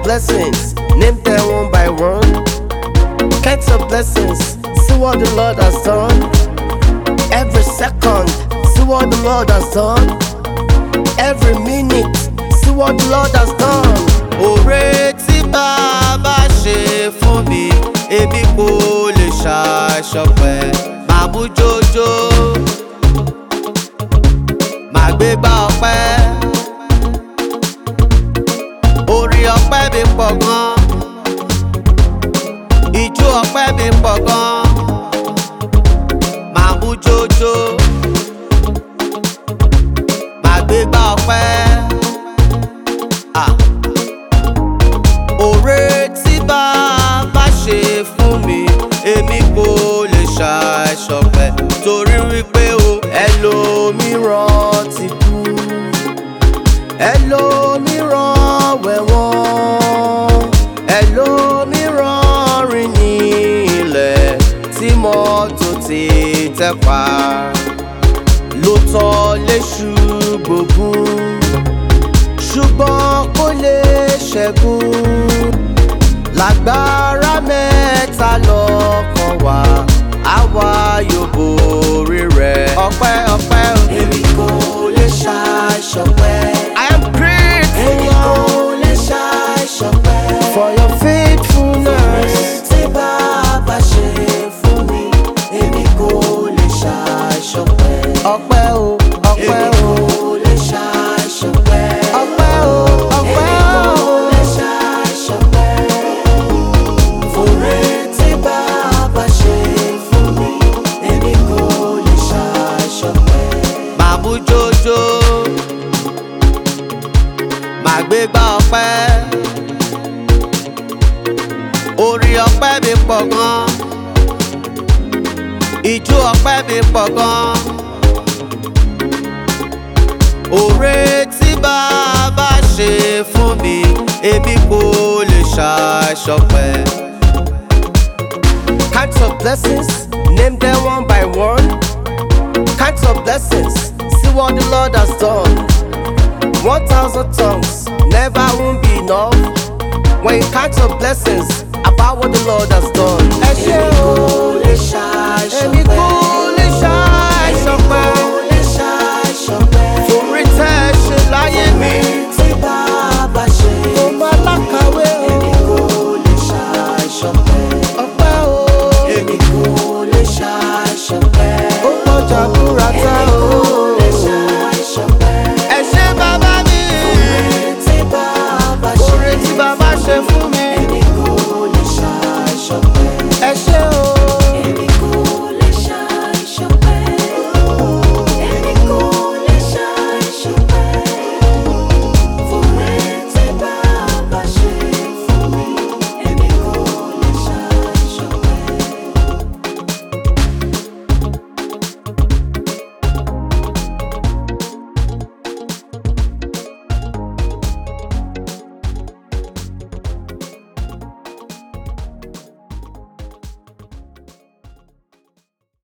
blessings, name them one by one. Counts of blessings, see what the Lord has done. Every second, see what the Lord has done. Every minute, see what the Lord has done. Òre tí bàbá ṣe fún mi, èmi kò lè ṣàṣọpẹ́. Màá mú jójó, màá gbé gbá ọpẹ́. Orí ọpẹ́ mi pọ̀ gan, ìjó ọpẹ́ mi pọ̀ gan. Màá mú jójó, màá gbé gbá ọpẹ́. Ah òre tí bàbá ṣe fún mi èmi kò lè ṣàìṣọpẹ́ torí wípé o ẹlòmíràn ti kú ẹlòmíràn wẹ̀wọ̀n ẹlòmíràn rìn ní ilẹ̀ tí mọ́tò ti tẹ̀ pa ló tọ́ léṣu gbógun ṣùgbọ́n kò lè ṣẹ́gun lágbára mẹ́ta lọ́kàn wá àwa yóò borí rẹ̀. ọpẹ́ ọpẹ́ o. èmi kò lè ṣàìṣọpẹ́ I am grateful èmi kò lè ṣàìṣọpẹ́ for your faithfulness. tí bàbá ṣe fún mi èmi kò lè ṣàìṣọpẹ́ ọpẹ́ o ọpẹ́ èmi o kò lè ṣàìṣọpẹ́. ọpẹ́ o ọpẹ́ o. Fòrè tí bàbá ṣe fún mi, èmi kò lè ṣàṣọpẹ́. Màá mú jójó, màá gbé gbá ọpẹ́. Orí ọpẹ́ mi pọ̀ gan, ìjó ọpẹ́ mi pọ̀ gan. Òre tí bàbá ṣe fún mi, èmi kò lè ṣàìṣọpẹ́. Counts of blessings, name them one by one. Counts of blessings, see what the Lord has done. One thousand tongues never won't be enough. When you count your blessings about what the Lord has done. Ẹ ṣé Èmi o, kò lè ṣàìṣọpẹ́.